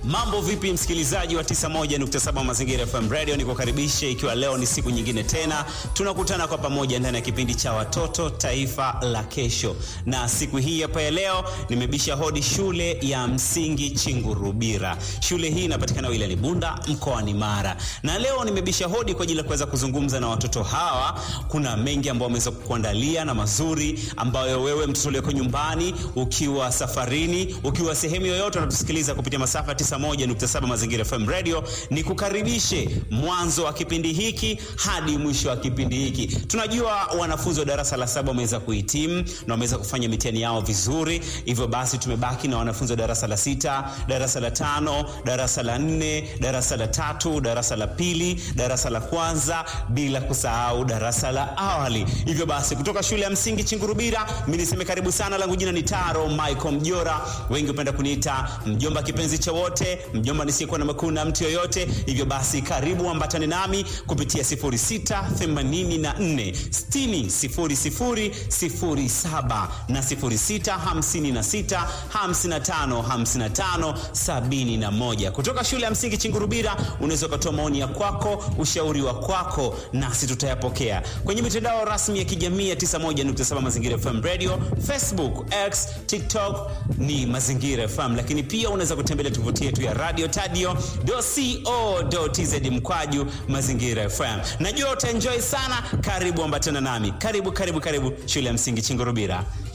Mambo vipi, msikilizaji wa 91.7 Mazingira FM Radio, nikukaribishe ikiwa leo ni siku nyingine tena tunakutana kwa pamoja ndani ya kipindi cha watoto taifa la kesho, na siku hii hapa ya leo nimebisha hodi shule ya msingi Chingurubira. Shule hii inapatikana wilayani Bunda mkoani Mara, na leo nimebisha hodi kwa ajili ya kuweza kuzungumza na watoto hawa. Kuna mengi ambayo wameweza kukuandalia na mazuri ambayo wewe mtoto ulioko nyumbani, ukiwa safarini, ukiwa sehemu yoyote unatusikiliza kupitia masafa 91.7 Mazingira FM Radio, ni kukaribishe mwanzo wa kipindi hiki hadi mwisho wa kipindi hiki. Tunajua wanafunzi wa darasa la saba wameweza kuhitimu na wameweza kufanya mitihani yao vizuri, hivyo basi tumebaki na wanafunzi wa darasa la sita, darasa la tano, darasa la nne, darasa la tatu, darasa la pili, darasa la kwanza, bila kusahau darasa la awali. Hivyo basi kutoka shule ya msingi Chingurubira, mimi niseme karibu sana, langu jina ni Taro Michael Mjora, wengi hupenda kuniita mjomba kipenzi cha wote, mjomba nisiyekuwa na makuu na mtu yoyote. Hivyo basi karibu ambatane nami kupitia 0684 60 0007 na 0656 55 55 71. Kutoka shule ya msingi Chingurubira unaweza ukatoa maoni ya kwako, ushauri wa kwako, nasi tutayapokea kwenye mitandao rasmi ya kijamii ya 91.7 Mazingira FM Radio, Facebook, X, TikTok ni Mazingira FM, lakini pia unaweza kutembelea tovuti yetu ya radio tadio.co.tz mkwaju Mazingira FM. Najua utaenjoy sana. Karibu ambatana nami, karibu karibu karibu shule ya msingi Chingurubira.